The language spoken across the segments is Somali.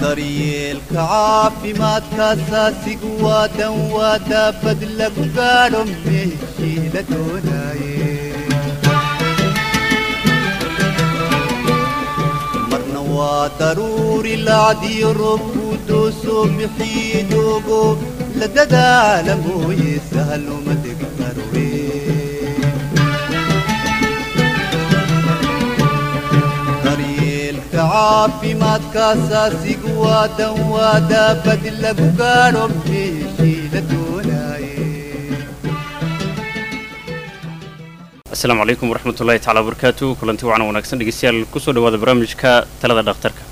daryeelka caafimaadka asaasigu waa dan waa daabad lagu gaadho meeshii la doonaaye marna waa daruuri lacdiyo roobku doosoo bixii doogo la dadaala mooye sahaluma degi karowe daryeelka caafimaadka asaasigu waa dan waa daabad lagu gaadho meeshii la doonaaye asalaamu calaykum waraxmatullahi tacala wabarakaatu kulanti wacan wanaagsan dhegeystayaal kusoo dhawaada barnaamijka talada dhakhtarka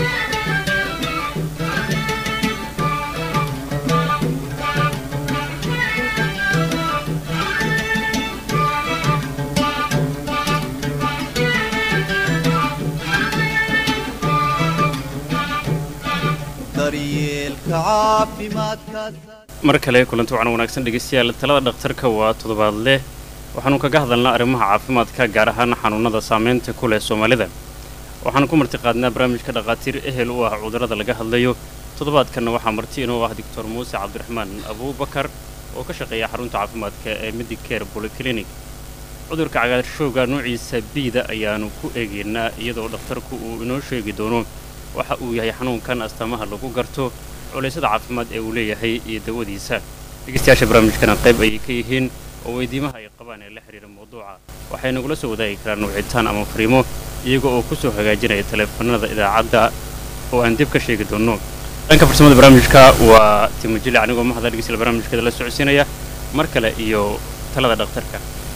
daryeelka caafimaadka mar kale kulanti wacan wanaagsan dhegeystayaal talada dhakhtarka waa toddobaadle waxaanu kaga hadalnaa arrimaha caafimaadka gaar ahaan xanuunada saameynta ku leh soomaalida waxaanu ku marti qaadnaa barnaamijka dhakhaatiir ehel u ah cudurrada laga hadlayo toddobaadkanna waxaa marti inuu ah doctor muuse cabdiraxmaan abuubakar oo ka shaqeeya xarunta caafimaadka ee medicare polyclinic cudurka cagaarshowga noociisa biida ayaanu ku eegaynaa iyadoo dhakhtarku uu inoo sheegi doono waxa uu yahay xanuunkan astaamaha lagu garto culaysada caafimaad ee uu leeyahay iyo dawadiisa dhegeystayaasha barnaamijkana qayb ayay ka yihiin oo weydiimaha ay qabaan ee la xidhiira mawduuca waxay nagula soo wadaagi karaan wicitaan ama fariimo iyaga oo ku soo hagaajinaya taleefanada idaacadda oo aan dib ka sheegi doonno dhanka farsamada barnaamijka waa timojili anigoo mahada dhegeystayaal barnaamijkeeda la socodsiinaya mar kale iyo talada dhakhtarka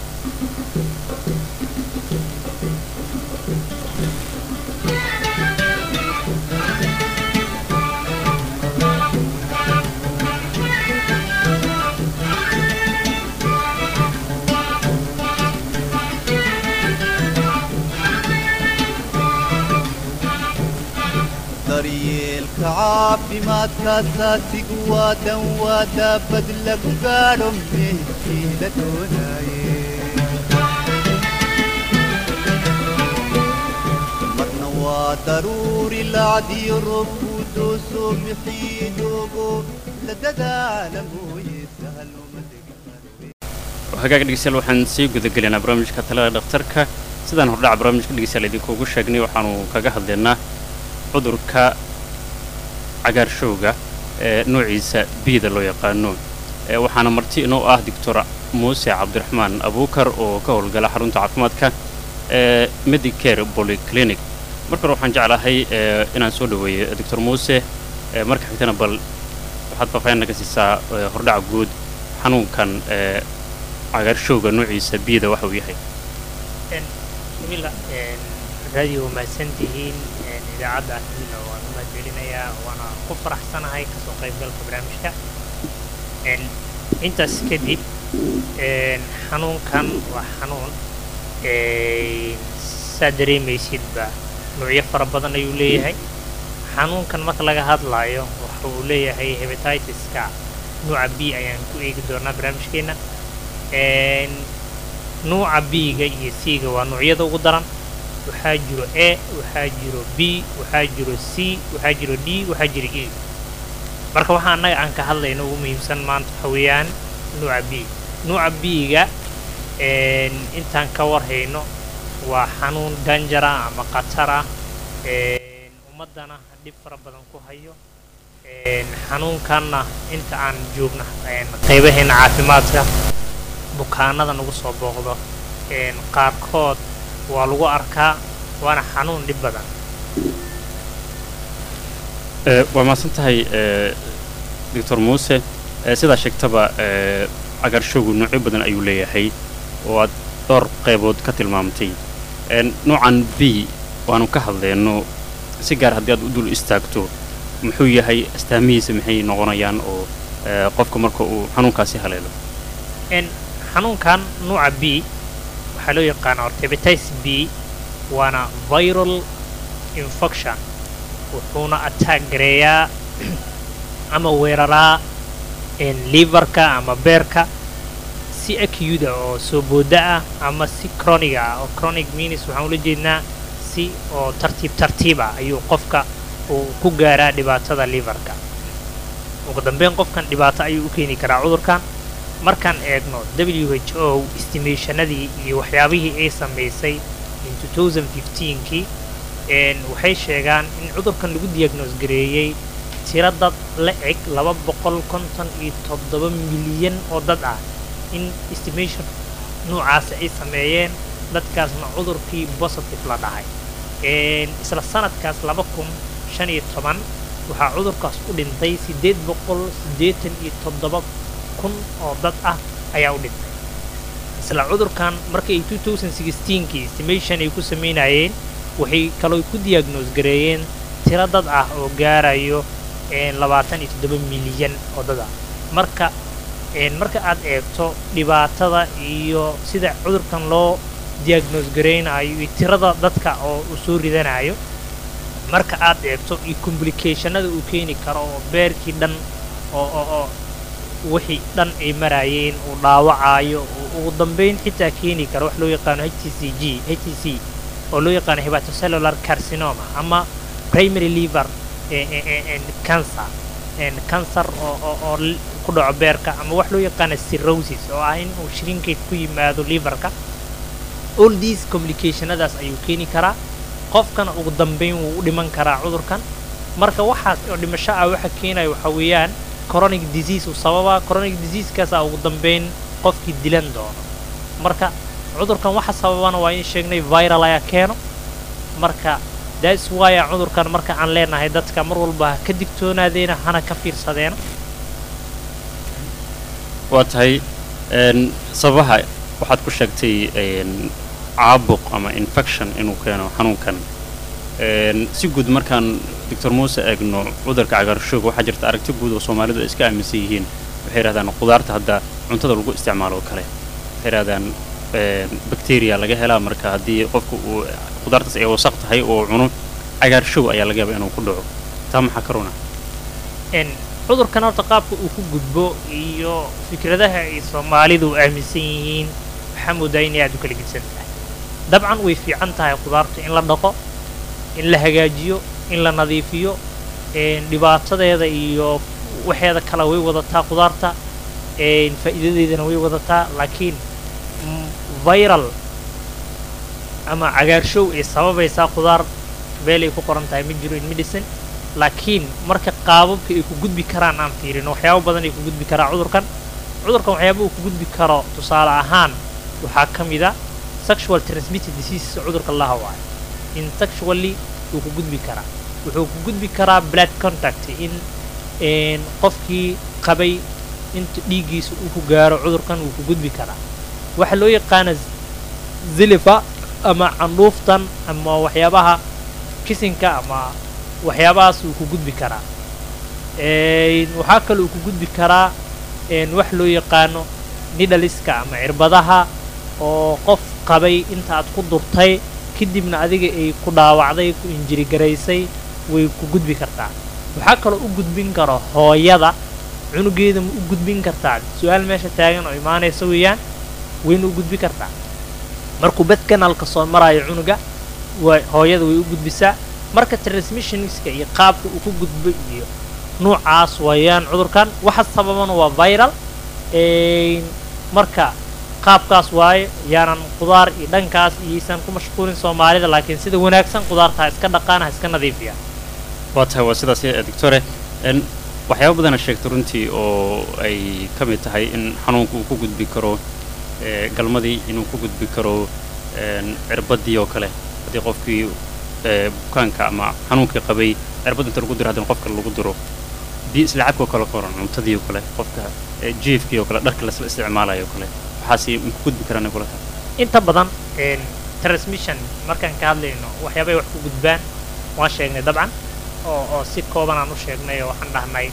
daryeelka caafimaadka asaasigu waa dan waa daabad lagu gaadho meeshii la doonaaye marna waa daruuri lacdiyo roobku doosoo bixii doogo la dadaala mooye sahaluma degi karowe hagaaga dhegeystayaal waxaan sii gudagelaynaa barnaamijka talada dhakhtarka sidaan hordhaca barnaamijka dhegeystayaal idinkuugu sheegnay waxaanu kaga hadlaynaa cudurka cagaarshowga ee noociisa biida loo yaqaano ee waxaana marti inoo ah doctor muuse cabdiraxmaan abuukar oo ka howlgala xarunta caafimaadka ee medicare polyclinic mar kore waxaan jeclahay ee inaan soo dhaweeyo doctor muuse ee marka xigtana bal waxaad faahfaahin naga siisaa ee hordhaca guud xanuunkan ee cagaarshowga noociisa biida waxa uu yahay bismillah raadiyo waa mahadsantihiin idaacadda ahmina waan u mahadcelinayaa waana ku faraxsanahay kasoo qaybgalka barnaamijka intaas kadib xanuunkan waa xanuun saa dareemaysidba nuucyo fara badan ayuu leeyahay xanuunkan marka laga hadlaayo waxa uu leeyahay hebatitis-ka nuuca b ayaan ku eegi doonaa barnaamijkeena nuuca b-ga iyo c-ga waa nuucyada ugu daran waxaa jiro a waxaa jiro b waxaa jiro c waxaa jiro d waxaa jiro e marka waxaa annaga aan ka hadlayno ugu muhiimsan maanta waxa weeyaan nuuca b nuuca b-ga intaan ka warhayno waa xanuun danjara ama khatar ah ummaddana dhib fara badan ku hayo xanuunkanna inta aan joogno qaybaheena caafimaadka bukaanada nagu soo booqdo qaarkood waa lagu arkaa waana xanuun dhib badan waa mahadsan tahay doctor muuse sidaa sheegtaba cagaarshowgu noocyo badan ayuu leeyahay oo aad dhowr qaybood ka tilmaamtay noocan b waanu ka hadlayno si gaar haddii aad u dul istaagto muxuu yahay astaamihiisa maxay noqonayaan oo qofka marka uu xanuunkaasi haleelo xanuunkan nuuca b waxaa loo yaqaana ortebatitis b waana viral infection wuxuuna attack gareeyaa ama weeraraa liverka ama beerka si acute ah oo soo booda ah ama si chronic ah oo chronic means waxaan ula jeednaa si oo tartiib tartiib ah ayuu qofka uu ku gaaraa dhibaatada liverka ugu dambeyn qofkan dhibaato ayuu u keeni karaa cudurkan markaan eegno w h o estimationadii iyo waxyaabihii ay samaysay in 2015kii waxay sheegaan in cudurkan lagu diagnoos gareeyey tiro dad la eg laba boqol konton iyo toddoba milyan oo dad ah in estimation noocaasi ay sameeyeen dadkaasna cudurkii positive la dhahay isla sanadkaas laba kun shan iyo toban waxaa cudurkaas u dhintay siddeed boqol siddeetan iyo toddoba kun oo dad ah ayaa u dhintay isla cudurkan markay two thousand sixteenkii estimation ay ku samaynayeen waxay kaloo ku diagnoos gareeyeen tiro dad ah oo gaarayo labaatan iyo toddoba milyan oo dad ah marka marka aad eegto dhibaatada iyo sida cudurkan loo diagnoos garaynayo iyo tirada dadka oo uu soo ridanayo marka aad eegto iyo complicationada uu keeni karo oo beerkii dhan oo oo oo wixii dhan ay maraayeen uu dhaawacayo ugu dambeyn xitaa keeni karo wax loo yaqaano h t c g h t c oo loo yaqaano hepatocellular carcinoma ama primary liver cancer cancer oo oo oo ku dhaco beerka ama wax loo yaqaano cirrhosis oo ah in uu shrinkeed ku yimaado liverka all these complicationadaas ayuu keeni karaa qofkana ugu dambeyn wuu u dhiman karaa cudurkan marka waxaas oo dhimasho ah waxa keenaya waxa weeyaan chronic disease uu sababaa chronic diseasekaasaa ugu dambeyn qofkii dilan doono marka cudurkan waxa sababana waa in sheegnay viral ayaa keeno marka that's why cudurkan marka aan leenahay dadka mar walba ha ka digtoonaadeena hana ka fiirsadeena waa tahay sababaha waxaad ku sheegtay caabuq ama infection inuu keeno xanuunkan si guud markaan doctor muuse eegno cudurka cagaarshoog waxaa jirta aragti guud oo soomaalidu ay iska aaminsan yihiin waxay yidhahdaan qudaarta hadda cuntada lagu isticmaalo oo kale waxay yidhahdaan bacteria laga helaa marka haddii qofku uu qudaartaas ay wasaq tahay oo cuno cagaarshow ayaa laga yaaba inuu ku dhaco taa maxaa ka runa cudurkan horta qaabka uu ku gudbo iyo fikradaha ay soomaalidu aaminsan yihiin waxaa moodaa inay aad u kala gedsan tahay dabcan way fiican tahay qudaartu in la dhaqo in la hagaajiyo in la nadiifiyo dhibaatadeeda iyo waxeeda kale way wadataa qudaarta faa'iidadeedana way wadataa laakiin viral ama cagaarshow ay sababaysaa qudaar beel ay ku qoran tahay ma jiro in medicine laakiin marka qaababka ay ku gudbi karaan aan fiirino waxyaabo badan ay ku gudbi karaa cudurkan cudurkan waxyaaba uu ku gudbi karo tusaale ahaan waxaa ka mid a sexual transmitted disease cudurka laha waayo in sexually wuu ku gudbi karaa wuxuu ku gudbi karaa blood contact in qofkii qabay inta dhiiggiisa uu ku gaaro cudurkan wuu ku gudbi karaa waxaa loo yaqaana zilifa ama candhuuftan ama waxyaabaha kisinka ama waxyaabahaas wuu ku gudbi karaa waxaa kale uu ku gudbi karaa wax loo yaqaano nidhaliska ama cirbadaha oo qof qabay inta aad ku durtay kadibna adiga ay ku dhaawacday ku injirigaraysay way ku gudbi kartaa waxaa kaloo u gudbin karo hooyada cunugeeda ma u gudbin kartaa su-aal meesha taagan oo imaanaysa weeyaan wayna u gudbi kartaa markuu bed kanalka soo maraayo cunuga way hooyada way u gudbisaa marka transmissionska iyo qaabka uu ku gudbo iyo nuucaas waayaan cudurkan waxa sababana waa viral marka qaabkaas waaye yaanan qudaar iyo dhankaas iyaysan ku mashquulin soomaalida laakiin sida wanaagsan qudaarta ha iska dhaqaan ha iska nadiifiya waa tahay waa sidaas doctore waxyaaba badana sheegtay runtii oo ay ka mid tahay in xanuunku uu ku gudbi karo galmadii inuu ku gudbi karo cirbadii oo kale haddii qofkii bukaanka ama xanuunkii qabay cirbad inta lagu diro haddana qofka lagu diro biyo isla cabkoo kale qoran cuntadii oo kale qofka jiifkii oo kale dharka lasla isticmaalayo oo kale waxaasi ma ku gudbi karaan kula tahay inta badan transmission markaan ka hadlayno waxyaabay wax ku gudbaan waan sheegnay dabcan oo oo si kooban aan u sheegnay oo waxaan dhahnay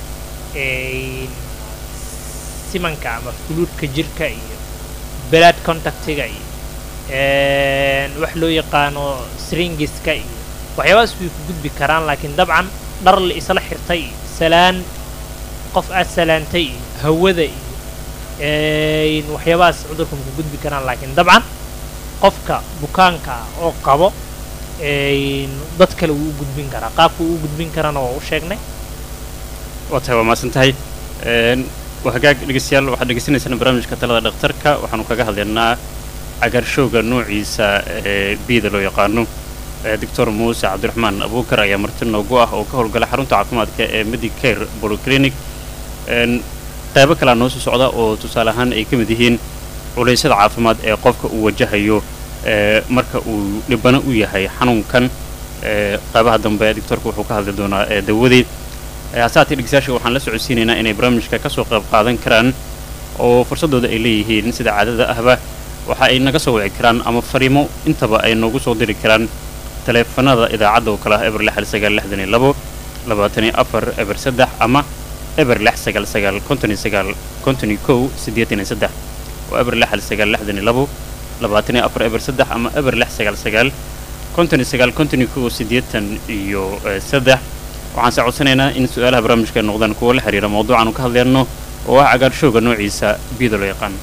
simanka ama fuluudka jirka iyo blood contactiga iyo wax loo yaqaano stringiska iyo waxyaabahaas way ku gudbi karaan laakiin dabcan dhar la isla xirtay iyo salaan qof aad salaantay iyo hawada iyo waxyaabahaas cudurka ma ku gudbi karaan laakiin dabcan qofka bukaanka ah oo qabo een, dad kale wuu u gudbin karaa qaabka uu u gudbin karana waa u sheegnay waa tahay waa mahadsan tahay Een, waa hagaag dhegeystayaal waxaad dhegeysanaysaan barnaamijka talada dhakhtarka waxaanu kaga hadlaynaa cagaarshowga noociisa ee bida loo yaqaano ee doctor muuse cabdiraxmaan abuukar ayaa marti noogu ah oo ka howlgala xarunta caafimaadka ee medicare polyclinic Een, qaybo kalea noo soo socda oo tusaale ahaan ay ka mid yihiin culeysyada caafimaad ee qofka uu wajahayo ee marka uu dhibano u yahay xanuunkan ee qaybaha dambe doctorka wuxuu ka hadli doonaa ee dawadii hasaatee dhegeystayaasha waxaan la socodsiinaynaa inay barnaamijka ka soo qayb qaadan karaan oo fursadooda ay leeyihiin sida caadada ahba waxa ay naga soo wici karaan ama fariimo intaba ay noogu soo diri karaan taleefanada idaacadda oo kale ah eber lix hal sagaal lixdan iyo labo labaatan iyo afar eber saddex ama eber lix sagaal sagaal konton iyo sagaal konton iyo kow siddeetan iyo saddex oo eber lix hal sagaal lixdan iyo labo labaatan iyo afar eber saddex ama eber lix sagaal sagaal konton iyo sagaal konton iyo kow siddeetan iyo eh, saddex waxaan se codsanaynaa in su-aalaha barnaamijka ay noqdaan kuwo la xiriira mawduucaanu ka hadlayno oo ah cagaarshowga noociisa biyada loo yaqaan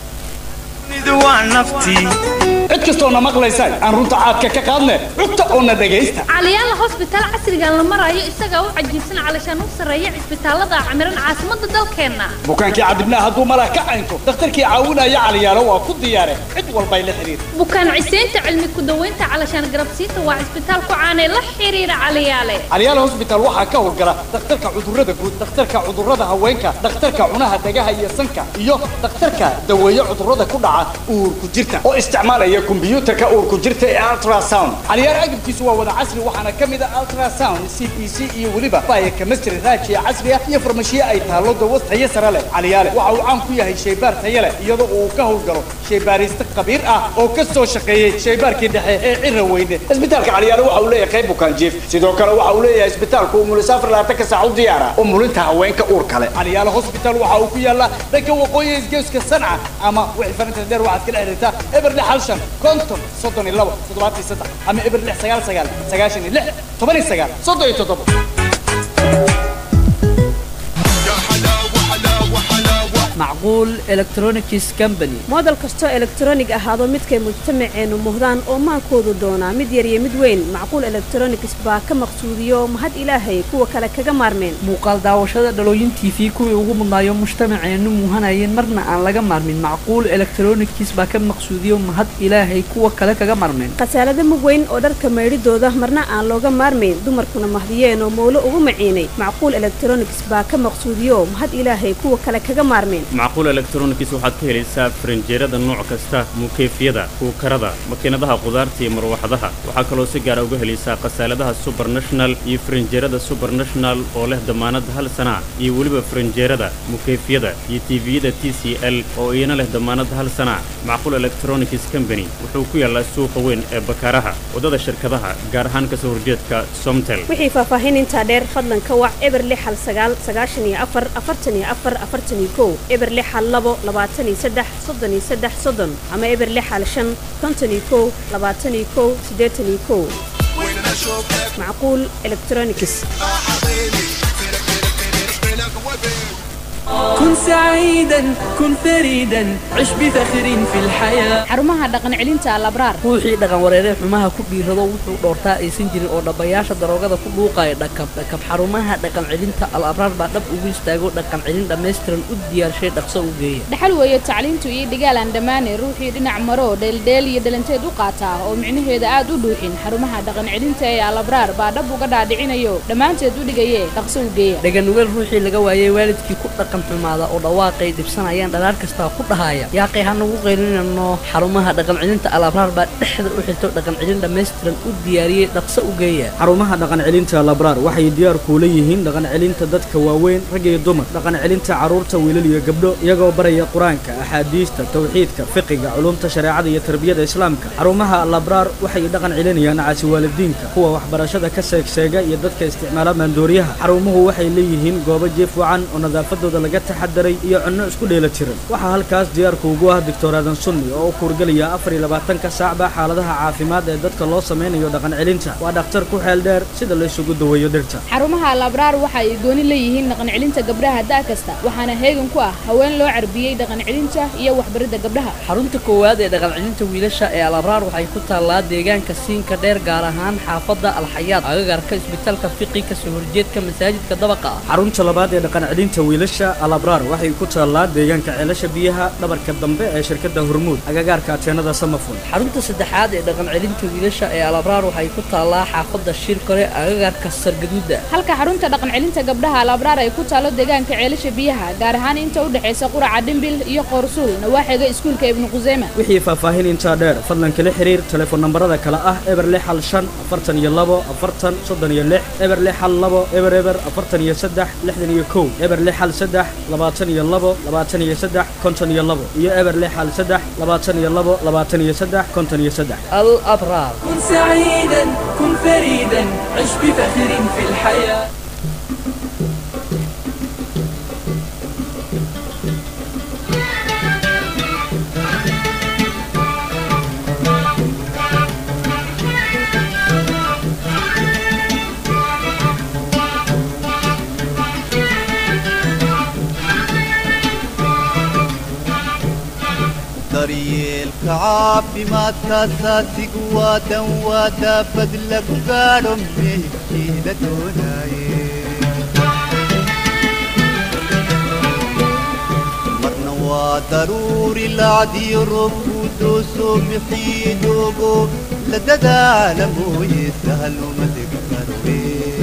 cid kastoona maqlaysaan aan runta caadka ka qaadne cugta oona dhegaysta caliyaala hosbitaal casrigan la marayo isagaa u cajiibsan calashaan u sarreeya cisbitaalada camiran caasimadda dalkeenna bukaankii cadibnaa hadduu malaa ka caynto dhakhtarkii caawinaya caliyaalo waa ku diyaare cid walbay la xidhiir bukaan ciseynta cilmi ku-daweynta calashaan garabsiinta waa cisbitaal ku caanee la xiriira caliyaale caliyaal hosbitaal waxaa ka howlgala dhakhtarka cudurrada guud dhakhtarka cudurrada haweenka dhakhtarka cunaha dhagaha iyo sanka iyo dhakhtarka daweeye cudurrada ku dhaca uurku jirta oo isticmaalaya kombiyuutarka uurku jirta ee ultrasound caliyaal agabkiisu waa wada casri waxaana ka mid ah ultrasound c b c iyo weliba baya chemistry raajiya casri ah iyo farmashiye ay taallo dawas tayo sare leh caliyaale waxa uu caan ku yahay shaybaar tayo leh iyadoo uu ka howlgalo shaybaariste khabiir ah oo ka soo shaqeeyey shaybaarkii dhexe ee cira weyne isbitaalka caliyaale waxa uu leeyahay qayb bukaan jiif sidoo kale waxa uu leeyahay isbitaalku umulisaafar labaatanka saac u diyaara umulinta haweenka uur kale caliyaale hospital waxa uu ku yaallaa dhanka waqooyi isgeeska sanca ama wixii farinta dheer waxaad kala xiriirtaa eber lix hal shan konton soddon iyo labo toddobaatan iyo saddex ama eber lix sagaal sagaal sagaashan iyo lix toban iyo sagaal soddon iyo toddobo macquul electronics company moodel kastoo elektaroonig ahaado midkay mujtamaceennu muhdaan oo maankoodu doonaa mid yar iyo mid weyn macquul electronics baa ka maqsuudiyo mahad ilaahay kuwa kale kaga maarmeen muuqaal daawashada dhalooyin t v kuwii ugu mudnaayo mujtamaceennu muuhanayeen marna aan laga maarmin macquul electronics baa ka maqsuudiyo mahad ilaahay kuwa kale kaga maarmeen khasaalada mug weyn oo dharka maydhidooda marna aan looga maarmayn dumarkuna mahdiyeen oo mowlo ugu maciinay macquul electronics baa ka maqsuudiyo mahad ilaahay kuwa kale kaga maarmeen macquul electronics waxaad ka helaysaa farinjeerada nooc kasta mukeefyada kuukarada makiinadaha qudaarta iyo marwaxadaha waxaa kaloo si gaara uga helaysaa khasaaladaha subernational iyo farinjeerada subernational oo leh damaanad hal sana iyo weliba farinjeerada mukeefyada iyo tviyada t c l oo iyana leh damaanad hal sana macquul electronics company wuxuu ku yaallaa suuqa weyn ee bakaaraha waddada shirkadaha gaar ahaan kasoo horjeedka somtel wixii faahfaahin intaa dheer fadlan ka wac eber lix hal sagaal sagaashan iyo afar afartan iyo afar afartan iyo kow eber lix hal labo labaatan iyo saddex soddon iyo saddex soddon ama eber lix hal shan konton iyo kow labaatan iyo kow siddeetan iyo kow macquul electronics كن سعيدا كن فريدا عش بفخر في الحياة xarumaha dhaqan celinta alabraar ruuxii dhaqan wareeree xumaha ku dhiirado wuxuu dhoortaa aysan jirin oo dhabbayaasha daroogada ku dhuuqaya dhakab dhakab xarumaha dhaqan celinta al abraar baa dhab ugu istaago dhaqan celin dhammaystiran u diyaarshay dhaqso u geeya dhaxal weeye tacliintu iyo dhigaalaan dhammaane ruuxii dhinac maro dheeldheel iyo dhalanteed u qaataa oo micnaheeda aad u dhuuxin xarumaha dhaqan celinta ee alabraar baa dhab uga dhaadhicinayo dhammaanteed u dhigaye dhaqso u geeya dhaganugeel ruuxii laga waayay waalidkii ku dhaqan xumaada oo dhawaaqay dhibsanayaan dhalaar kastaa ku dhahaya yaaqay hanagu qaylinano xarumaha dhaqan celinta al abraar baa dhexda u xirto dhaqan celin dhammaystiran u diyaariyey dhaqso u geeya xarumaha dhaqan celinta labraar waxay diyaar kuula yihiin dhaqan celinta dadka waaweyn rag iyo dumar dhaqan celinta carruurta wiilal iyo gabdho iyagoo baraya qur-aanka axaadiista tawxiidka fiqiga culumta shareecada iyo tarbiyada islaamka xarumaha labraar waxay dhaqan celinayaan caasi waalidiinka kuwa waxbarashada ka seegseega iyo dadka isticmaala maandooriyaha xarumuhu waxay leeyihiin goobo jiif wacan oo nadaafadooda la laga taxadaray iyo cunno isku dheela tiran waxaa halkaas diyaarku ugu ah doctor aadan sunni oo u kuurgelaya afar iyo labaatanka saacba xaaladaha caafimaad ee dadka loo samaynayo dhaqan celinta waa dhakhtar ku xeel dheer sida la isugu daweeyo dhirta xarumaha alabraar waxa ay gooni leeyihiin dhaqan celinta gabdhaha da' kasta waxaana heegan ku ah haween loo carbiyey dhaqan celinta iyo waxbaridda gabdhaha xarunta koowaad ee dhaqan celinta wiilasha ee alabraar waxay ku taallaa deegaanka siinka dheer gaar ahaan xaafadda alxayaad agagarka isbitaalka fiqi kasoo horjeedka masaajidka dabaqa ah xarunta labaad ee dhaqan celinta wiilasha alabraar waxay ku taallaa deegaanka ceelasha biyaha dhabarka dambe ee shirkadda hormuud agagaarka ateenada samafun xarunta saddexaad ee dhaqan celinta wiilasha ee alabraar waxay ku taallaa xaafadda shirkore agagarka sargaduuda halka xarunta dhaqan celinta gabdhaha alabraar ay ku taalo deegaanka ceelasha biyaha gaar ahaan inta u dhexaysa quraca dhimbil iyo qoorsuul nawaaxiga iskuulka ibnu quseyma wixii faahfaahin intaa dheer fadlan kala xiriir telefoon nambarada kale ah eber lix hal shan afartan iyo labo afartan soddon iyo lix eber lix hal labo eber eber afartan iyo saddex lixdan iyo kow eber lix hal saddex labaatan iyo labo labaatan iyo saddex konton iyo labo iyo eber lix hal saddex labaatan iyo labo labaatan iyo saddex konton iyo saddex alabraar كن سعيدا كن فريدا عش بفخر في الحياة daryeelka caafimaadka asaasigu waa dan waa daabad lagu gaadho meeshii la doonaye marna waa daruuri lacdiyo roobku doosoo bixii doogo la dadaala mooye sahal uma degi karoe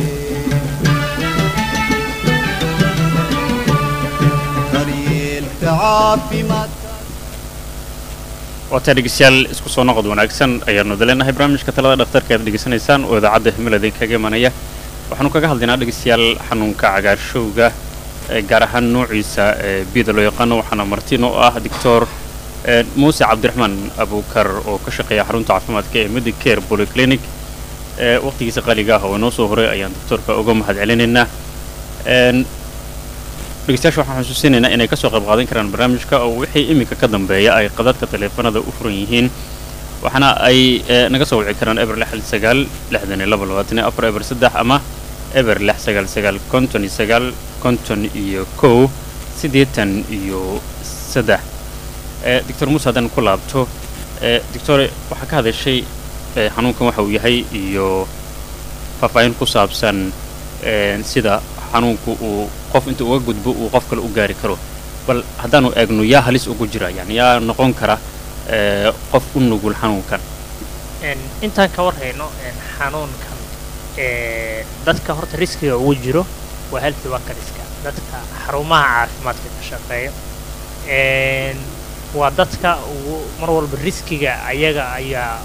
daryeelka caafimaadka waataa dhegeystayaal isku soo noqod wanaagsan ayaanu daleenahay barnaamijka talada dhakhtarka aad dhegeysanaysaan oo idaacadda himil idinkaga imanaya waxaanu kaga hadlaynaa dhegeystayaal xanuunka cagaarshowga ee gaar ahaan noociisa ee bida loo yaqaano waxaana martiin oo ah doctor muuse cabdiraxmaan abuukar oo ka shaqeeya xarunta caafimaadka ee medicare polyclinic ee waqtigiisa qaaliga ah oo inoo soo horay ayaan doctorka uga mahad celinaynaa dhegeystayaasha waxaan xusuusinaynaa inay kasoo qayb qaadan karaan barnaamijka oo wixii iminka ka dambeeya ay qadadka taleefanada u furan yihiin waxaana ay naga soo wici karaan eber lix hal sagaal lixdan iyo laba labaatan iyo afar eber saddex ama eber lix sagaal sagaal konton iyo sagaal konton iyo kow siddeetan iyo saddex doctor muuse haddaan ku laabto doctor waxaa ka hadashay xanuunkan waxa uu yahay iyo faahfaahin ku saabsan sida xanuunku uu qof inta uga gudbo uu qof kale u gaari karo bal haddaanu eegno yaa halis ugu jira yani yaa noqon kara qof u nugul xanuunkan intaan ka warhayno xanuunkan dadka horta riskiga ugu jiro waa healthy workerska dadka xarumaha caafimaadka ka shaqeeya waa dadka ugu mar walba riskiga ayaga ayaa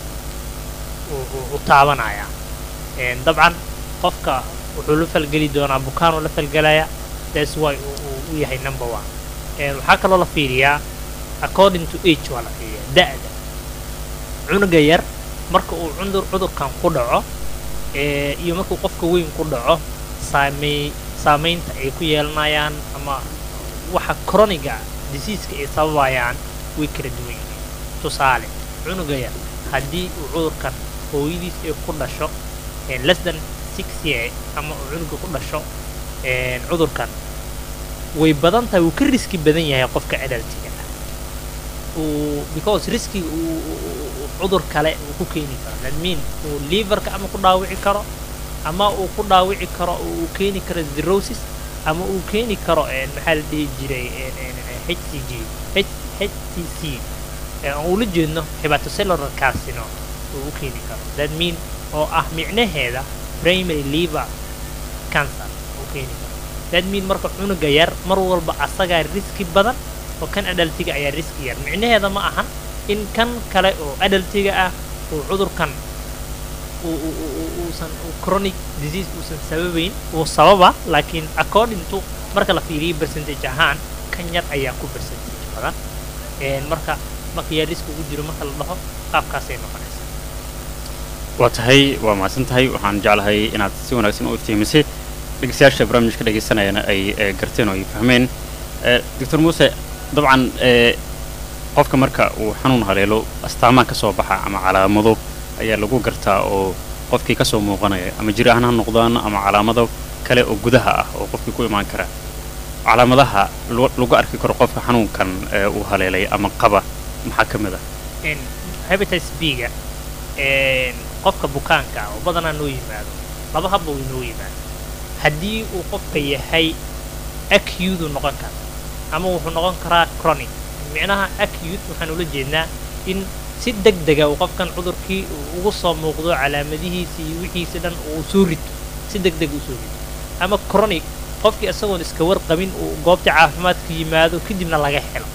u taabanaya dabcan qofka wuxuu la falgeli doonaa bukaan uu la falgelaya that's why uu u yahay number one waxaa kaloo la fiiriyaa according to age waa la fiiriyaa da'da cunuga yar marka uu cudur cudurkan ku dhaco iyo markuu qofka weyn ku dhaco saamey saamaynta ay ku yeelanayaan ama waxa chroniga diseaska ay sababayaan way kala duwan yihiin tusaale cunuga yar haddii uu cudurkan hooyadiis ay ku dhasho less than six year ama uu cunuga ku dhasho cudurkan way badan tahay wuu ka riski badan yahay qofka adaltiga ah uu because riskiga uu cudur kale uu ku keeni karo that mean uu liverka ama ku dhaawici karo ama uu ku dhaawici karo uu keeni karo cirrhosis ama uu keeni karo maxaa la dhihi jiray hcg htc aan ula jeedno hepatocellular carcinoma uu u keeni karo that mean oo ah micnaheeda primary liver cancer uu keeni karo that mean marka cunuga yar mar walba asagaa riski badan oo kan adaltiga ayaa riski yar micnaheeda ma ahan in kan kale oo adaltiga ah uu cudurkan uusan chronic disease uusan sababayn uu sababa laakiin according to marka la fiiriyo percentage ahaan kan yar ayaa ku percentage badan marka marka yaa riski ugu jiro marka la dhaho qaabkaasay noqonaysaa waa tahay waa mahadsan tahay waxaan jeclahay inaad si wanaagsan u iftiimisay dhegeystayaasha barnaamijka dhegeysanayana ay ee, garteen oo ay fahmeen Ee, doctor muuse dabcan ee, qofka marka uu xanuun haleelo astaamaha ka soo baxa ama calaamado ayaa lagu gartaa oo qofkii ka soo muuqanaya ama jir ahaan ha noqdaan ama calaamado kale oo gudaha ah oo qofkii ku imaan kara calaamadaha lu- lagu arki karo qofka xanuunkan ee, uu haleelay ama qaba maxaa ka mid ah in hepatitis b-ga een, qofka bukaanka ah oo badanaa noo yimaado laba habba uu inoo yimaado haddii uu qofka yahay acute uu noqon kara ama wuxuu noqon karaa chronic micnaha acute waxaan ula jeednaa in si deg dega uu qofkan cudurkii uu ugu soo muuqdo calaamadihiisa iyo wixiisa dhan uu soo rito si deg deg uu soo rito ama chronic qofkii isagoon iska warqabin uu goobta caafimaadka yimaado kadibna laga helo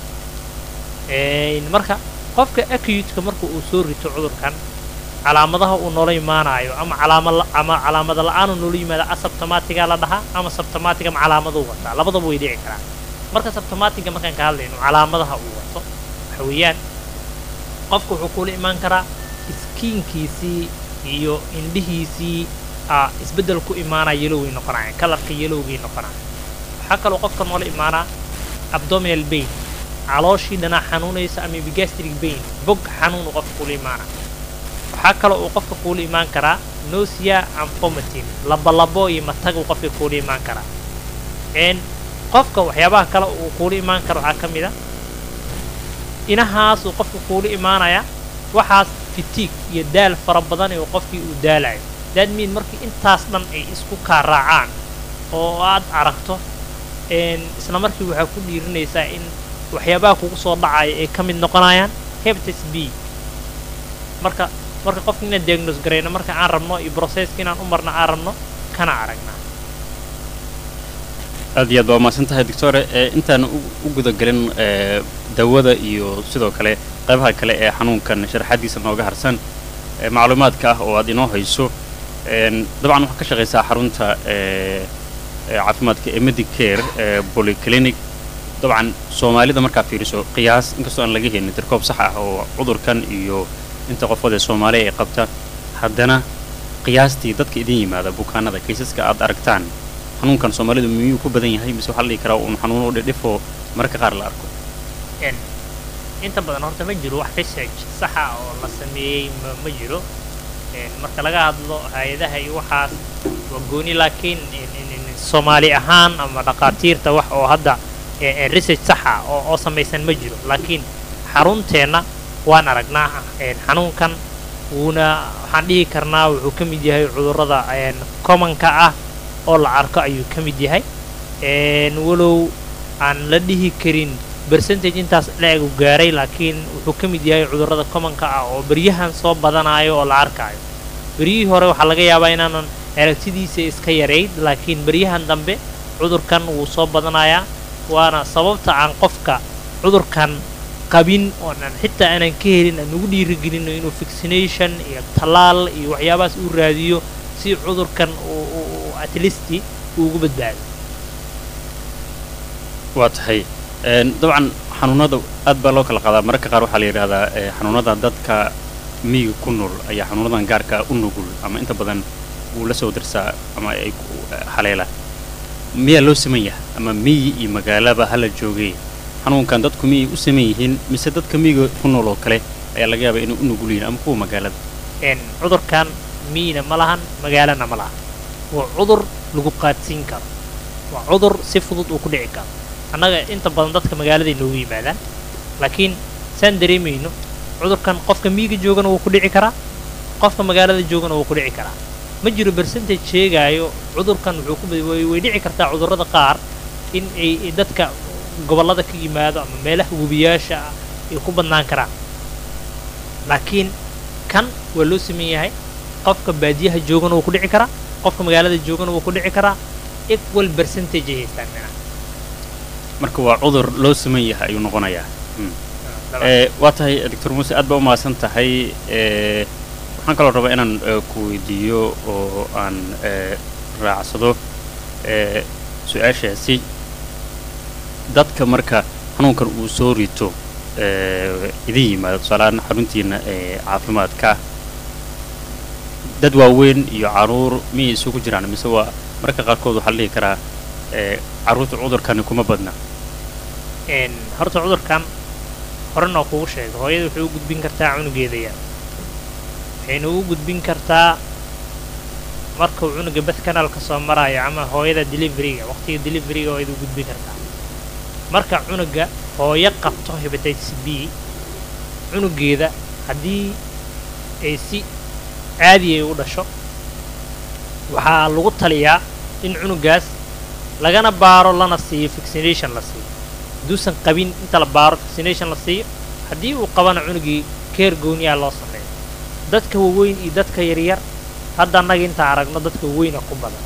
Een, marka qofka acute-ka marka uu soo rito cudurkan calaamadaha uu noola imaanayo ama calaama ama calaamada la-aan uu noola yimaado asabtomatiga la dhahaa ama sabtomatiga ama calaamaduu wataa labadaba way dhici karaan marka sabtomatiga markaan ka hadlayno calaamadaha uu wato waxa weeyaan qofka wuxuu kula imaan karaa iskiinkiisii iyo indhihiisii aa isbeddel ku imaanaya yeloway noqonaya kalarka yelowgay noqonaya waxaa kaloo qofka noola imaanaa abdominal pain calooshii dhanaa xanuunaysa ama epigastric pain bog xanuunu qofka kula imaana waxaa kaloo uu qofka kuula imaan karaa nausea and vomiting labolabo iyo mataguu qofka kuula imaan karaa n qofka waxyaabaha kale uu kuula imaan karo waxaa ka mid a inahaasuu qofka kuula imaanaya waxaas fitiig iyo daal fara badan ee qofkii uu daalayo that mean markii intaas dhan ay isku kaa raacaan oo aad aragto n isla markii waxaa ku dhiirinaysaa in waxyaabaha kugu soo dhacaya ay ka mid noqonayaan hepatitis b marka marka qofka inaan diagnose garayno marka aan rabno iyo processka inaan u marno aan rabno kana aragnaa aad iyo aad baa umahadsan tahay doctore ee intaan u u gudagelin ee dawada iyo sidoo kale qaybaha kale ee xanuunkan sharaxaadiisa nooga harsan ee macluumaadka ah oo aad inoo hayso een dabcan waxaa ka shaqaysaa xarunta ee ee caafimaadka ee medicare ee polyclinic dabcan soomaalida markaa fiiriso qiyaas inkastoo aan laga helin tirkoob sax ah oo cudurkan iyo inta qofood ee soomaaliya ay qabta haddana qiyaastii dadka idin yimaada bukaanada kaysaska aad aragtaan xanuunkan soomaalidu miyuu ku badan yahay mise waxaa la dhihi karaa uun xanuun u dhidhifoo mararka qaar la arko n inta badan horta ma jiro wax research saxa oo la sameeyey ma ma jiro n marka laga hadlo hay-adaha iyo waxaas waa gooni laakiin in- in- in soomaali ahaan ama dhaqaatiirta wax oo hadda e- e research saxa oo oo samaysan ma jiro laakiin xarunteenna waan aragnaa n xanuunkan wuuna waxaan dhihi karnaa wuxuu ka mid yahay cudurrada n commonka ah oo la arko ayuu ka mid yahay n walow aan la dhihi karin percentage intaas la-eg u gaaray laakiin wuxuu ka mid yahay cudurrada commonka ah oo beryahan soo badanayo oo la arkaayo beryihii hore waxaa laga yaabaa inaanan aragtidiisa iska yarayd laakiin beryahan dambe cudurkan wuu soo badanayaa waana sababta aan qofka cudurkan qabin oonan xitaa aanan ka helin aan ugu dhiirigelino inuu vaccination iyo tallaal iyo waxyaabahaas uu raadiyo si cudurkan uu uu- uu at least uu ugu badbaado waa tahay een dabcan xanuunada aad baa loo kala qaadaa mararka qaar waxaa la yidhahdaa ee, xanuunada dadka miyiga ku nool ayaa xanuunadan gaarka u nugul ama inta badan wuu la soo dirsaa ama ay ku eh, haleelaan miyaa loo saman yahay ama miyi iyo magaalaba hala joogay xanuunkan dadku miyay u saman yihiin mise dadka miyiga ku nool oo kale ayaa laga yaabaa inay u nugul yihiin ama kuwa magaalada n cudurkan miyina ma lahan magaalana ma lahan waa cudur lagu qaadsiin karo waa cudur si fudud uu ku dhici karo annaga inta badan dadka magaaladay noogu yimaadaan laakiin saan dareemayno cudurkan qofka miyiga joogana wuu ku dhici karaa qofka magaalada joogana wuu ku dhici karaa ma jiro percentage sheegaayo cudurkan wuxuu ku bad- way way dhici kartaa cudurrada qaar in ay ay dadka gobollada ka yimaado ama meelaha webiyaasha ah ay ku badnaan karaan laakiin kan waa loo sameyn yahay qofka baadiyaha joogana wuu ku dhici karaa qofka magaalada joogana wuu ku dhici karaa equal percentage ay haystaan mina marka waa cudur loo saman yahay ayuu noqonayaa Mm. ee waa tahay doctor muuse aad baa u mahadsan tahay ee waxaan kaloo rabaa inaan ee, ku weydiiyo oo aan ee, raacsado ee su-aashaasi dadka marka xanuunkan uu soo rito ee idin yimaado tusaalehaan xaruntiina ee caafimaadka dad waaweyn iyo caruur miyay isugu jiraan mise waa mararka qaarkood waxaa la dhihi karaa ee carruurta cudurkani kuma badna een horta cudurkan horena kugu sheegay hooyada waxay u gudbin kartaa cunugeeda yar waxayna ugu gudbin kartaa markuu cunuga beth canalka soo marayo ama hooyada deliveryga waqtiga deliveryga waa u gudbin kartaa marka cunuga hooyo qabto hepatitis b cunugeeda haddii ay si caadi ay u dhasho waxaa lagu taliyaa in cunugaas lagana baaro lana siiyo vaccination la siiyo hadduusan qabin inta la baaro vaccination la siiyo haddii uu qabana cunugii keer gooniyaa loo sameeyo dadka waaweyn iyo dadka yaryar hadda annaga intaan aragno dadka waweyna ku badan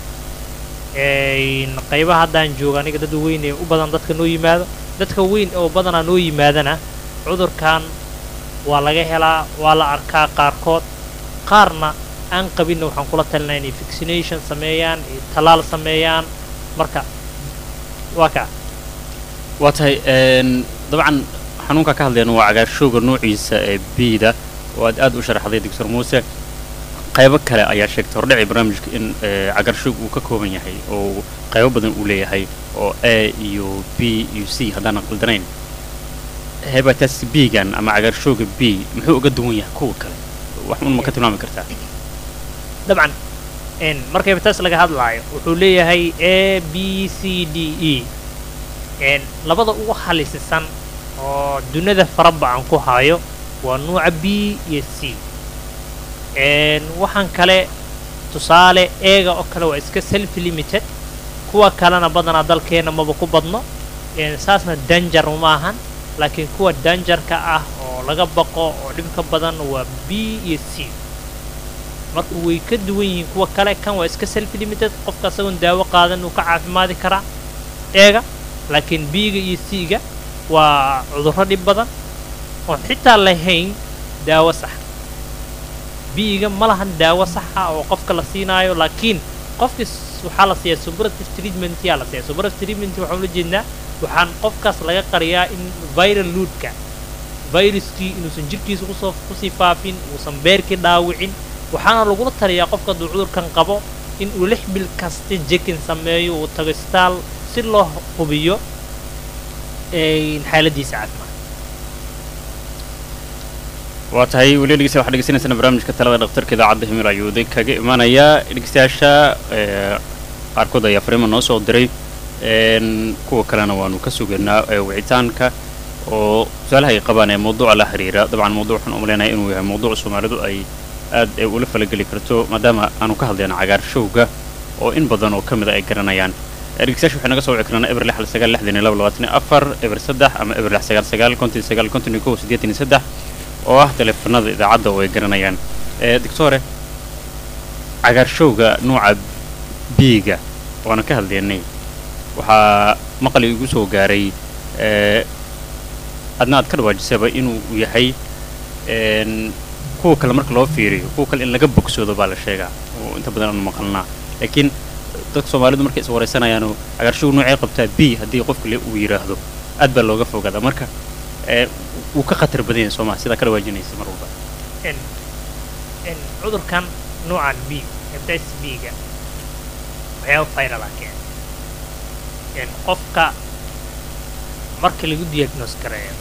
een qaybaha haddaan joogo aniga dad waweyn ee u badan dadka noo yimaado dadka weyn oo badanaa noo yimaadana cudurkan waa laga helaa waa la arkaa qaarkood qaarna aan qabinna waxaan kula talinaa inay vaccination sameeyaan iyo tallaal sameeyaan marka waa kaa waa tahay een dabcan xanuunka ka hadlayna waa cagaarshowga noociisa ee biida oo aad aad u sharaxday doctor muuse qaybo kale ayaa sheegtay hordhacii barnaamijka in ee, cagaarshowg uu ka kooban yahay oo qaybo badan uu leeyahay oo a iyo b iyo c haddaanan qaldanayn hepatitis b-gan ama cagaarshowga b muxuu uga duwan yahay kuwa kale wax un ma ka tilmaami kartaa dabcan n marka hepatitis laga hadlaayo wuxuu leeyahay a b c d e n labada ugu halisisan oo dunida faraba aan ku hayo waa nuuca b iyo c n waxaan kale tusaale eega oo kale waa iska self limited kuwa kalena badanaa dalkeena maba ku badno n saasna danger uma ahan laakiin kuwa danjarka ah oo laga baqo oo dhibka badan waa b iyo c marka way ka duwan yihiin kuwa kale kan waa iska self limited qofka isagoon daawo qaadan uu ka caafimaadi karaa eega laakiin b-ga iyo c-ga waa cudurro dhib badan oon xitaa lahayn daawo sax b-ga ma lahan daawo saxa oo qofka la siinaayo laakiin qofkii s- waxaa la siiyaa superative treatment yaa la siiyaa superative treatment waxaan ula jeednaa waxaan qofkaas laga qariyaa in viral loodka viruskii inuusan jirkiisa kusoo kusii faafin uusan beerkii dhaawicin waxaana lagula taliyaa qofka hadduu cudurkan qabo in uu lix bil kasta jekin sameeyo uu tago isbitaal si loo hubiyo een, xaaladiisa caafimaad waa tahay weli dhegeysta waxaad dhegeysanaysaan barnaamijka talada dhakhtarka idaacadda himil ayuuday kaga imaanaya dhegeystayaasha ee, qaarkood ayaa fariima noo soo diray een, kuwa kalena waanu ka sugaynaa ee, wicitaanka oo su-aalaha ay qabaan ee mawduuca la xiriira dabcan mawduuc waxaan umaleynaya inuu yahay mawduuc soomaalidu ay aad ay ula falageli karto maadaama aanu ka hadlayna cagaarshowga oo in badan oo ka mida ay garanayaan Ee, dhegeystayaasha waxay naga soo wici karaan eber lix hal sagaal lixdan iyo laba labaatan iyo afar eber saddex ama eber lix sagaal sagaal konton iyo sagaal konton iyo kow siddeetan iyo saddex oo ah teleefanada idaacadda oo ay garanayaan ee doctore cagaarshowga nuuca b-ga waana ka hadlaynay waxaa maqal igu soo gaaray ee adna aad ka dhawaajisaba inuu yahay een kuwa kale marka loo fiiriyo kuwa kale in laga bogsoodo baa la sheegaa oo inta badan aanu maqalnaa laakiin dadka soomaalidu markay is wareysanayaanu cagaarshowga noocay qabtaa b haddii qofka le uu yidhaahdo aad baa looga fogaadaa marka ee wuu ka khatar badan yahay soomaa sidaa ka dhawaajinaysa mar walba n n cudurkan nuucan b hepatitis b-ga waxyaaba viral ah keena n qofka marka lagu diagnose gareeyo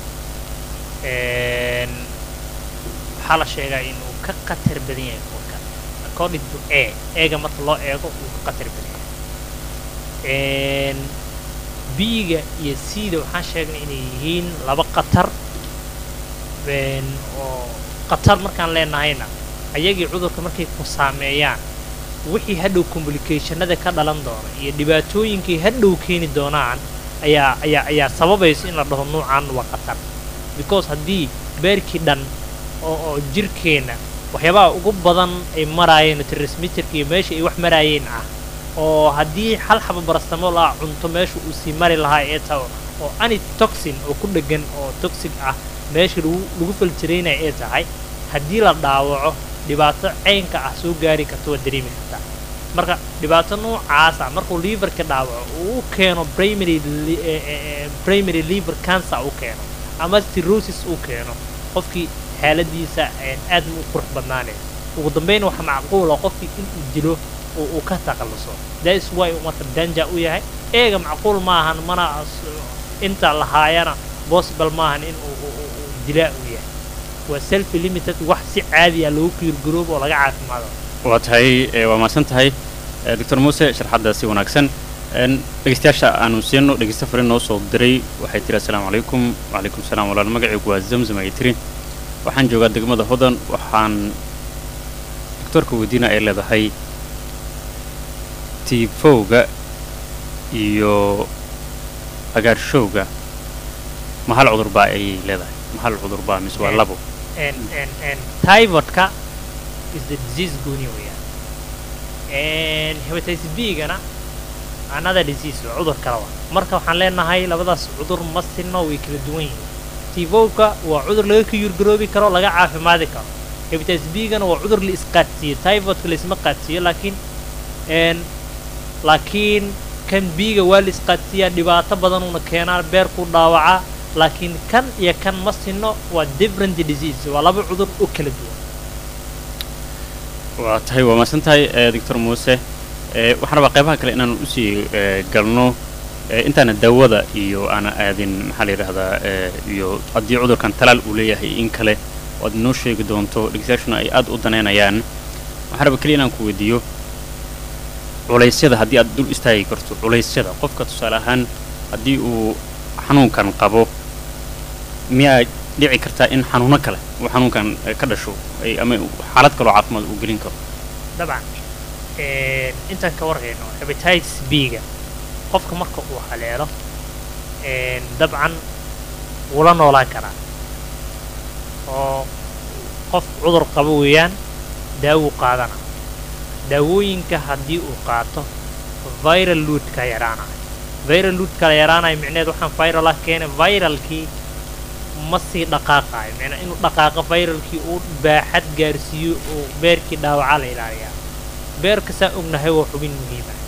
n waxaa la sheegaa inuu ka khatar badan yahay kuwa kale according to a eega marka loo eego uu ka khatar badan yahay n b-ga iyo c-da waxaan sheegnay inay yihiin laba khatar n oo khatar markaan leenahayna ayagii cudurka markay ku saameeyaan wixii hadhow complicationada ka dhalan doona iyo dhibaatooyinkay hadhow keeni doonaan ayaa ayaa ayaa sababayso in la dhaho nuucan waa khatar because haddii beerkii dhan oo oo jirkeenna waxyaabaha ugu badan ay maraayeen transmitterka iyo meesha ay wax maraayeen ah oo haddii hal xaba barastamol ah cunto meesha uu sii mari lahaa ee taho oo anitoxin oo ku dheggan oo toxic ah meesha lagu lagu faltiraynaya ee tahay haddii la dhaawaco dhibaato caynka ah soo gaari karta waa dareemi kartaa marka dhibaato noocaasa markuu liverka dhaawaco uu u keeno primary li- eh, eh, eh, primary liver cancer u keeno ama cirrhosis uu keeno qofkii xaaladiisa een aad ma u qurux badnaanaysa ugu dambeyn waxa macquula qofkii inuu dilo oo uu ka takhalluso that's why uu marka danja u yahay eega macquul maahan mana as- inta lahaayana possible maahan in uu uu- uu- uu dilaa uu yahay waa self limited wax si caadi ah loogu kiirgaroobo oo laga caafimaado waa tahay ee, waa mahadsan tahay ee, doctor muuse sharxaddaasi wanaagsan Een, dhegeystayaasha aanu siino dhegeysta fariin noo soo diray waxay tiri assalaamu calaykum wacalaykum salaam walaal magacaygu waa zamzam ay tiri waxaan joogaa degmada hodan waxaan doctorka weydiina ay leedahay tiifowga iyo agaarshowga ma hal cudur baa ayay leedahay ma hal cudur baa mise waa Een, labo and and and typhoidka is the disease gooni weeyaan and hepatitis B-gana another disease waa cudur kale waa marka waxaan leenahay labadaas cudur ma sinno way kala duwan yihiin tifowka waa cudur laga kiyurgaroobi karo laga caafimaadi karo hepatitis B-gana waa cudur la isqaadsiiyo typhoidka la isma qaadsiiyo laakiin and laakiin kan B-ga waa la isqaadsiiyaa dhibaato badanuna keenaa beerku dhaawacaa laakiin kan iyo kan ma sinno waa different disease waa laba cudur oo kala duwan waa tahay waa mahadsan tahay ee, doctor muuse ee, waxaan rabaa qaybaha kale inaan usii ee, galno ee, intaana daawada iyo aana aadin maxaa la yidhahdaa ee, iyo haddii cudurkan talaal uu leeyahay in kale oo aad inoo sheegi doonto dhegeystayaashuna ay aad u daneynayaan waxaan rabaa keliya inaan ku weydiiyo culaysyada haddii aad dul istaagi karto culaysyada qofka tusaale ahaan haddii uu xanuunkan qabo miyaa dhici kartaa in xanuuno kale uu xanuunkan eh, ka dhasho ay- ama uu xaalad kaloo caafimaad uu gelin karo dabcan een, intaan ka warhayno hepatitis B-ga qofka marka uu haleelo een, dabcan wuu la noolaan karaa oo qof cudur qabo weeyaan daawuu qaadana daawooyinka haddii uu qaato viral loadka yaraanayo viral loadka yaraanayo micneheed waxaan viral ah keena viralkii ma sii dhaqaaqayo micnaa inuu dhaqaaqo viralkii uu baaxad gaarsiiyo oo beerkii dhaawaca la ilaaliyaa beerka saa ognahay waa xubin muhiim ah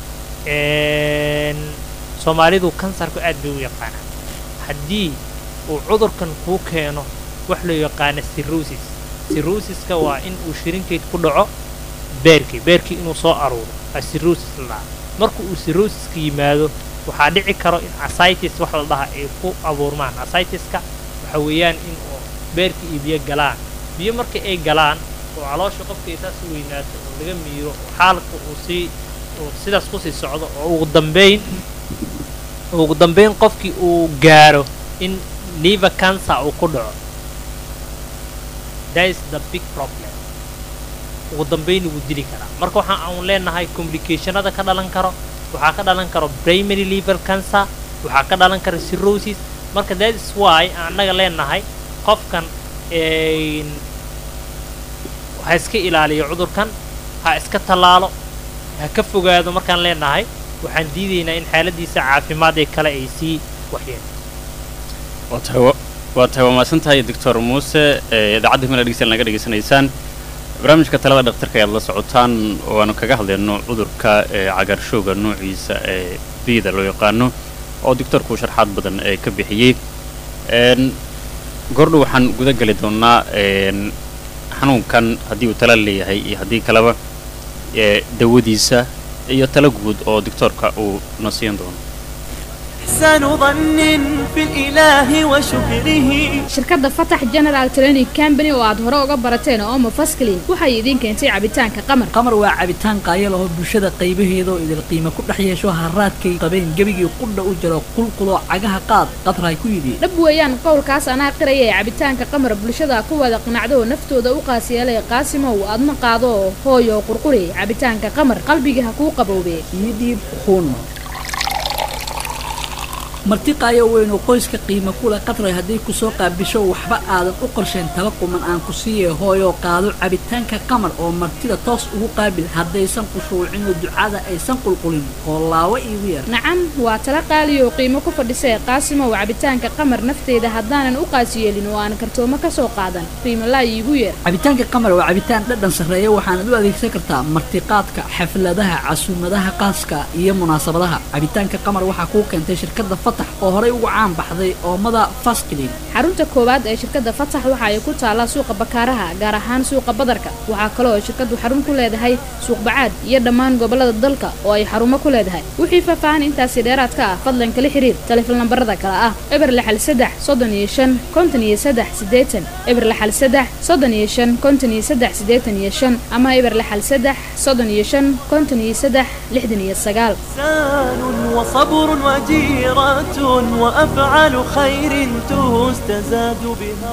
Een, soomaalidu kansarku aad bay u yaqaanaa haddii uu cudurkan kuu keeno wax loo yaqaana cirrhosis cirrhosiska waa in uu shirinkeyd ku dhaco beerkii beerkii inuu soo aruuro waa cirrhosis la dhahaa marka uu cirrhosiska yimaado waxaa dhici karo in ascitis wax la dhaha ay ku abuurmaan ascitiska waxa weeyaan in oo beerkii iyo biyo galaan biyo marka ay galaan oo caloosha qofka ay saas u weynaato oo laga miiro oo xaalka uu sii uu sidaas kusii socdo oo ugu dambeyn ugu dambeyn qofkii uu gaaro in liver cancer uu ku dhaco that is the big problem ugu dambeyn wuu dili karaa marka waxa aan leenahay complicationada ka dhalan karo waxaa ka dhalan karo primary liver cancer waxaa ka dhalan kara cirrhosis marka that is why aan annaga leenahay qofkan een, ha iska ilaaliyo cudurkan ha iska tallaalo ha ka fogaado markaan leenahay waxaan diidaynaa in xaaladiisa caafimaad ee kale ay sii waxyeen waa tahay wa- waa tahay waa mahadsan tahay doctor muuse ee idaacadda himila dhegeystayaal naga dhegeysanaysaan barnaamijka talada dhakhtarka ayaad la socotaan oo aanu kaga hadlayno cudurka ee cagaarshowga noociisa ee bida loo yaqaano oo doctorku sharxaad badan ee ka bixiyey een gordho waxaan guda geli doonaa een xanuunkan haddii uu tala leeyahay iyo haddii kaleba ee dawadiisa iyo tala guud oo doctorka uu na siin doono إحسان ظن في الإله وشكره shirkadda fatax general training company oo aad hore uga barateen oo mafasklin waxay idiin keentay cabitaanka qamar qamar waa cabitaan qaayal oo bulshada qaybaheeda oo idil qiimo ku dhex yeesho haraadkay qabeen gebigii qudha u jiro qulquloo cagaha qaad qadray ku yidhi dhab weeyaan qowlkaas anaa qiraya ee cabitaanka qamar bulshada ku wada qanacdo oo naftooda u qaasiyeelay qaasimow adna qaado oo hooyo qurquri cabitaanka qamar qalbiga ha kuu qabowbe iyo dhiib kun marti qaayo weyn oo qoyska qiimo kule qadray haddii ku soo qaabisho waxba aadan u qorsheen taba quman aan ku siiye hooyo qaado cabitaanka qamar oo martida toos ugu qaabil haddaysan qushuucin oo ducada aysan qulqulin oo laawo iigu yar nacam waa tala qaali oo qiimo ku fadhisay qaasimow cabitaanka qamar nafteeda haddaanan u qaasiyeelin oo aan kartoomo ka soo qaadan qiimolaa iigu yeer cabitaanka qamar waa cabitaan dhadhan sarreeya waxaanad u adeegsan kartaa martiqaadka xafladaha casuumadaha qaaska iyo munaasabadaha cabitaanka qamar waxaa kuu keentay shirkadda fatax oo horey ugu caan baxday oomada faskilin xarunta koowaad ee shirkadda fatax waxa ay ku taallaa suuqa bakaaraha gaar ahaan suuqa badarka waxaa kale oo shirkaddu xarun ku leedahay suuq bacaad iyo dhammaan gobollada dalka oo ay xarumo ku leedahay wixii faahfaahan intaasi dheeraad ka ah fadlan kala xiriir taleefon lambarada kale ah eber lixal saddex soddon iyo shan konton iyo saddex siddeetan eber lixal saddex soddon iyo shan konton iyo saddex siddeetan iyo shan ama eber lixal saddex soddon iyo shan konton iyo saddex lixdan iyo sagaal إحسان وصبر وجيرة وأفعال خير تستزاد بها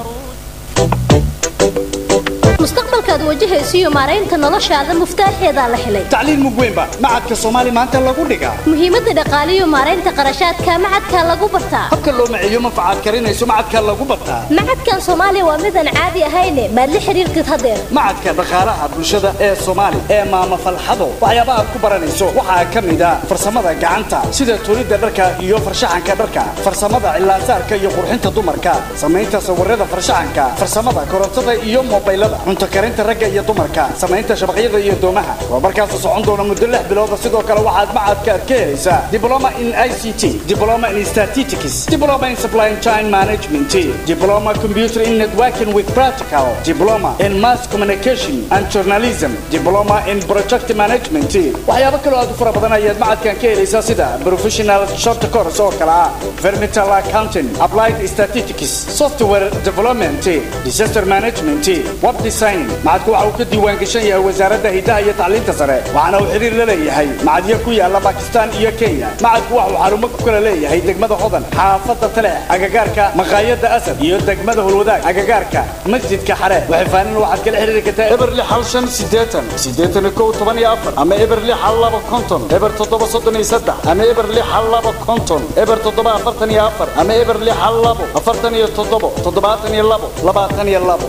الرشد mustaqbalkaad wajahaysiyo maaraynta noloshaada muftaaxeedaa la helay tacliin mug weynba macadka soomaali maanta lagu dhigaa muhiimadda dhaqaaliyo maaraynta qarashaadka macadkaa lagu bartaa habka loo maciyo manfacaad karinayso macadka lagu bartaa macadkan soomaaliya waa midaan caadi ahayne maad la xiriirtid hadeer macadka dhaqaalaha bulshada ee soomaali ee maama falxado waxyaabaha aad ku baranayso waxaa ka mid ah farsamada gacanta sida tuulidda dharka iyo farshaxanka dharka farsamada cilaasaarka iyo qurxinta dumarka samaynta sawirada farshaxanka farsamada korontada iyo mobaylada cunto karinta ragga iyo dumarka samaynta shabaqyada iyo doomaha tababarkaasoo socon doona muddo lix bilooda sidoo kale waxaad macadka aad ka helaysaa diploma in i c t diploma in statistics diploma in supply chain management diploma computer in networking with practical diploma in mass communication and journalism diploma in project management waxyaabo kaloo aad u fara badan ayaad macadkan ka helaysaa sida professional short course oo kale ah environmental accounting applied statistics software development disaster management web designing macadku waxa uu ka diiwaan gashan yahay wasaaradda hidaha iyo tacliinta sare waxaana uu xiriir la leeyahay macadyo ku yaala bakistan iyo kenya macadku waxa uu xarumo ku kala leeyahay degmada hodan xaafadda talex agagaarka maqaayadda asad iyo degmada hulwadaag agagaarka masjidka xare waxay faanin waxaad kala xiriiri kartaa eber lix hal shan siddeetan siddeetan iyo kow toban iyo afar ama eber lix hal laba konton eber toddoba soddon iyo saddex ama eber lix hal laba konton eber toddoba afartan iyo afar ama eber lix hal labo afartan iyo toddobo toddobaatan iyo labo labaatan iyo labo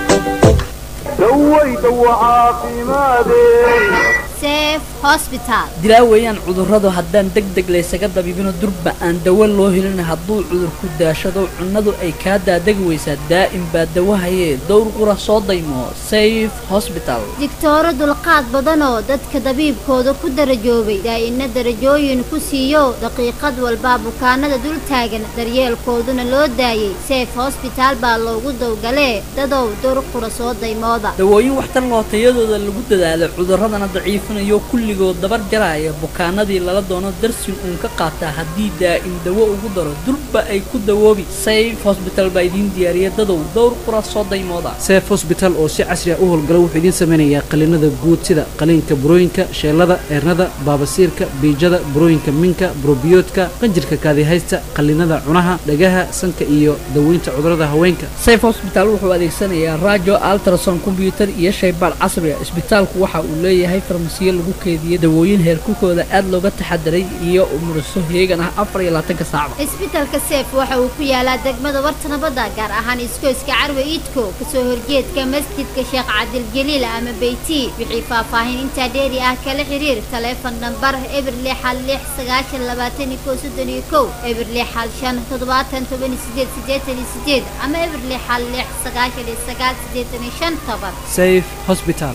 seef hosbitaal dilaa weeyaan cudurradu haddaan deg deg laysaga dabibino durba aan dawo loo helin hadduu cudur ku daashado cunnadu ay kaa daadegi weysaa daa'im baa dawahayee dowr qura soo daymo safe hosbital digtooro dulqaad badanoo dadka dabiibkooda ku darajoobay daa'ina darajooyin ku siiyo daqiiqad walbaa bukaanada dul taagan daryeelkooduna loo daayey seef hosbitaal baa loogu dowgalee dadow dowr qura soo daymooda dawooyin waxtar loo tayadooda lagu dadaalo cudurradana daciifinayo kulligood dabar jaraaya bukaanadii lala doono darsin uun ka qaataa haddii daa'im dawo ugu daro durba ay ku dawoobi safe hosbital baa idiin diyaariya dadow dowr qura soo daymooda seef hosbital oo si casri ah u howlgala wuxuu idiin samaynayaa qaliinada guud sida qaliinka burooyinka sheellada eernada baabasiirka biijada burooyinka minka burobiyoodka qanjirka kaadihaysta qaliinada cunaha dhagaha sanka iyo daweynta cudurrada haweenka safe hosbital wuxuu adeegsanayaa raajo altrason kombyutar iyo shaybaadh casri ah isbitaalku waxa uu leeyahay farmasiyo lagu keediyo dawooyin heerkulkooda aad looga taxadaray iyo umuriso heegan ah afar iyo labaatanka saacba isbitaalka seef waxa uu ku yaalaa degmada warta nabadda gaar ahaan iskooyska carwe iidko kasoo horjeedka masjidka sheekh cabdil jaliil ama beyti wixii faahfaahin intaa dheeri ah kala xiriir taleefon nambar eber lix hal lix sagaashan labaatan iyo kow soddon iyo kow eber lix hal shan toddobaatan toban iyo sideed siddeetan iyo sideed ama eber lix hal lix sagaashan iyo sagaal siddeetan iyo shan toban safe hosbital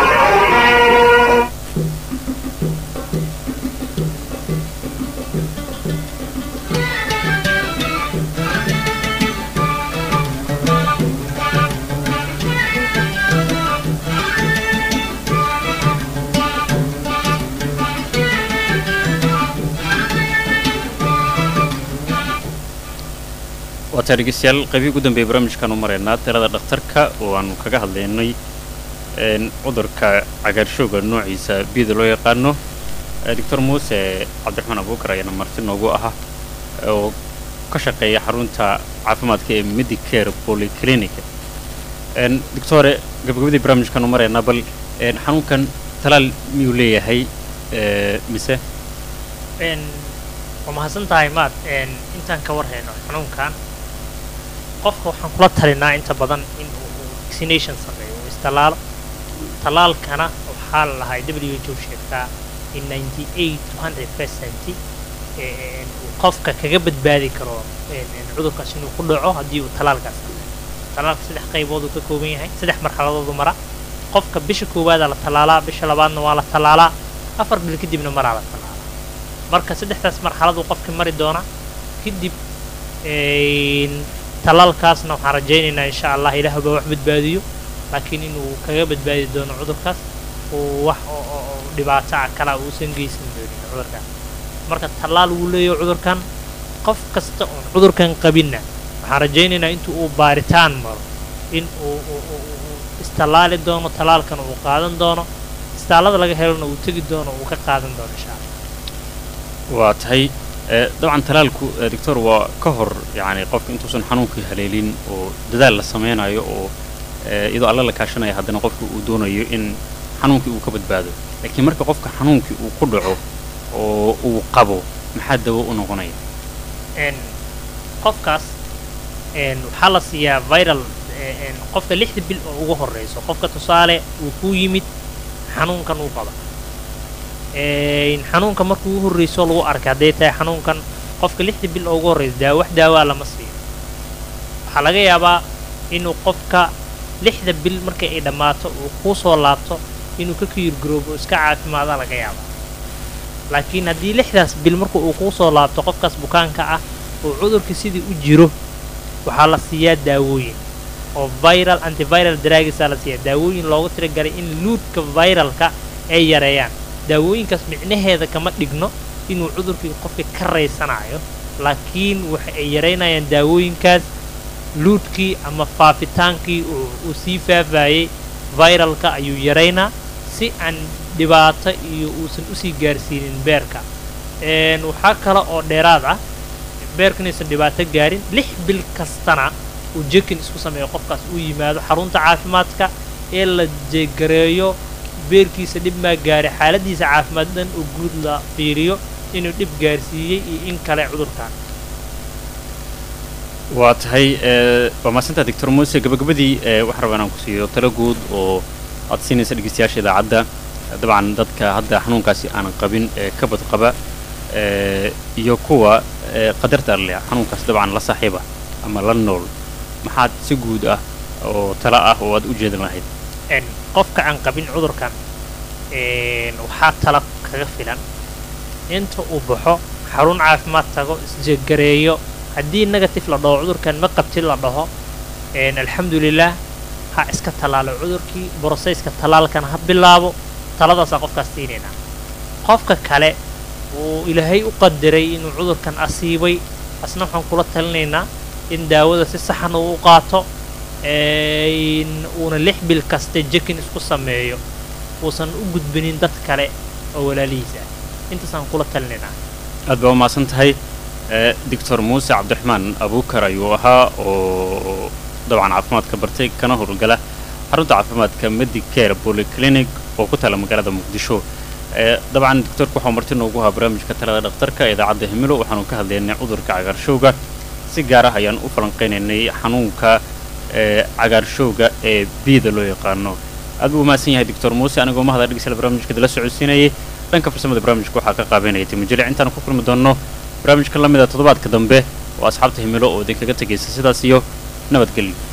waataa dhegeystayaal qaybii ugu dambeeyay barnaamijkan u maraynaa tirada dhakhtarka oo aanu kaga hadlaynay cudurka cagaarshooga noociisa bida loo yaqaano doctor muuse cabdiraxmaan abuukar ayaana marti noogu aha oo ka shaqeeya xarunta caafimaadka ee medicare polyclinic doctore gabagabadii barnaamijkan u maraynaa bal xanuunkan talaal miyuu leeyahay mise waa mahadsan tahay maad intaan ka warhayno xanuunkan qofka waxaan kula talinaa inta badan in uu vaccination sameeyo uu istalaalo talaalkana waxaa la lahay w h o sheegtaa in ninety eight to hundred percent uu qofka kaga badbaadi karo cudurkaas inuu ku dhaco haddii uu talaalkaas sameeyo talaalka saddex qaybood uu ka kooban yahay saddex marxaladoodu mara qofka bisha koowaadaa la talaalaa bisha labaadna waa la talaalaa afar bil kadibna maraa la talaalaa marka saddexdaas marxaladuu qofka mari doona kadib tallaalkaasna waxaan rajaynaynaa insha allah ilaah baa wax badbaadiyo laakiin inuu kaga badbaadi doono cudurkaas uu wax oo oo- oo dhibaato ah kala uusan geysan doonin cudurkaas marka tallaal wuu leeyahay cudurkan qof kasta oon cudurkan qabinna waxaan rajaynaynaa intuu uu baaritaan maro in uu uu- uu- uu- uu istallaali doono tallaalkan uu qaadan doono istaalada laga helona uu tegi doono uu ka qaadan doono insha allah waa tahay ee, dabcan talaalku ee, doctor waa ka hor yacni qofka intuusan xanuunkii haleelin oo dadaal la sameynayo oo ee, iyadoo alla la kaashanaya haddana qofka uu doonayo in xanuunkii uu ka badbaado laakiin marka qofka xanuunkii uu ku dhaco oo uu qabo maxaa dawo u noqonaya een qofkaas een waxaa la siiyaa viral ee, een qofka lixda bil oo ugu horeyso qofka tusaale uu ku yimid xanuunkan uu qaba een xanuunka markuu ugu horreyso lagu arkay hadday tahay xanuunkan qofka lixda bil oo ugu horreysa daawo wax daawaa lama siiyo waxaa laga yaabaa inuu qofka lixda bil markay ay dhammaato uu kuu soo laabto inuu ka kiyirgaroobo iska caafimaada laga yaabaa laakiin haddii lixdaas bil marka uu kuu soo laabto qofkaas bukaanka ah oo cudurka sidii u jiro waxaa la siiyaa daawooyin oo viral antiviral dragsaa la siiyaa daawooyin loogu tiragalay in luudka viralka ay yareeyaan daawooyinkaas micnaheeda kama dhigno inuu cudurkii qofka ka raysanayo laakiin waxa ay yaraynayaan daawooyinkaas luudkii ama faafitaankii uu uu sii faafayey viralka ayuu yaraynaa si aan dhibaato iyo uusan usii gaarsiinin beerka een waxaa kale oo dheeraad ah beerka inaysan dhibaato gaarin lix bil kastana uu jekin isku sameeyo qofkaas uu yimaado xarunta caafimaadka ee la jegareeyo beerkiisa dhib maa gaaray xaaladiisa caafimaad dhan oo guud la fiiriyo inuu dhib gaarsiiyey iyo in kale cudurkan waa tahay ee, waa mahadsantaa doctor muuse gabagabadii ee, waxaan rabaa inaan ku siiyo talo guud oo aad siinaysa dhegeystayaasha idaacadda dabcan dadka hadda xanuunkaasi aanan qabin ee ka badqaba ee, iyo kuwa ee, qadarta alle xanuunkaas dabcan la saaxiiba ama la nool maxaad si guud ah oo talo ah oo aad u jeedan lahayd een qofka aan qabin cudurkan een waxaa tala kaga filan inta uu baxo xarun caafimaad tago isjegareeyo haddii negative la dhaho cudurkan ma qabtin la dhaho een alxamdulilah ha iska tallaalo cudurkii borosayska tallaalkan ha bilaabo taladaasaa qofkaas siinaynaa qofka kale uu ilaahay u qadiray inuu cudurkan asiibay asna waxaan kula talinaynaa in daawada si saxan uu u qaato een uuna lix bil kasta jekin isku sameeyo uusan u gudbinin dad kale oo walaalihiis ah intaasaan kula talinaynaa aad baa u mahadsan tahay ee, doctor muuse cabdiraxmaan abuukar ayuu ahaa oo dabcan caafimaadka bartay kana howlgala xarunta caafimaadka medicare polyclinic oo ku taala magaalada muqdisho ee, dabcan doctorku waxaa marti noogu ahaa barnaamijka talada dhakhtarka ee idaacadda himilo waxaanu ka hadlaynay cudurka cagaarshowga si gaar ah ayaan u falanqaynaynay xanuunka ee cagaarshowga ee biida loo yaqaano aad buu u mahadsan yahay doctor muuse anigoo mahada dhegeysala barnaamijka dala socodsiinayay dhanka farsamada barnaamijka waxaa ka qaabeynaya timajele intaan ku kulmi doonno barnaamijka la mida toddobaadka dambe oo asxaabta himilo oo idinkaga tegaysa sidaas iyo nabadgelyo